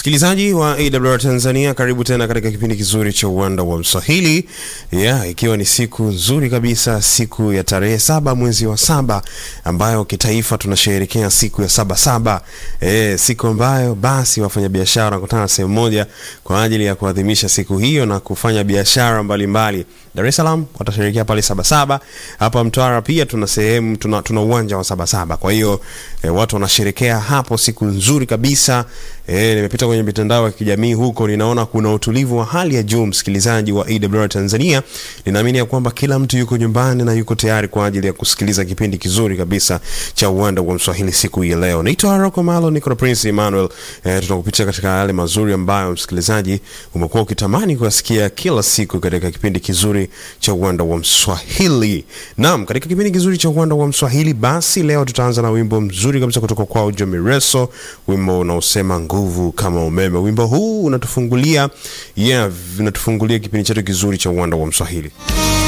Msikilizaji wa AWR Tanzania, karibu tena katika kipindi kizuri cha uwanda wa Mswahili yeah, ikiwa ni siku nzuri kabisa, siku ya tarehe saba mwezi wa saba ambayo kitaifa tunasherehekea siku ya saba saba, e, siku ambayo basi wafanyabiashara wanakutana sehemu moja kwa ajili ya kuadhimisha siku hiyo na kufanya biashara mbalimbali. Dar es Salaam watasherehekea pale Sabasaba. Hapa Mtwara pia tuna sehemu tuna, tuna uwanja wa Sabasaba. Kwa hiyo e, watu wanasherekea hapo siku nzuri kabisa. E, nimepita kwenye mitandao ya kijamii huko, ninaona kuna utulivu wa hali ya juu. Msikilizaji wa AWR Tanzania, ninaamini ya kwamba kila mtu yuko nyumbani na yuko tayari kwa ajili ya kusikiliza kipindi kizuri kabisa cha uwanda wa Mswahili siku hii ya leo. Naitwa Rocco Malo, niko na Prince Emmanuel. E, tutakupitia katika yale mazuri ambayo msikilizaji umekuwa ukitamani kuyasikia kila siku katika kipindi kizuri cha uwanda wa Mswahili. Naam, katika kipindi kizuri cha uwanda wa Mswahili, basi leo tutaanza na wimbo mzuri kabisa kutoka kwa Jamireso, wimbo unaosema nguvu kama umeme. Wimbo huu unatufungulia yeah, unatufungulia kipindi chetu kizuri cha uwanda wa Mswahili.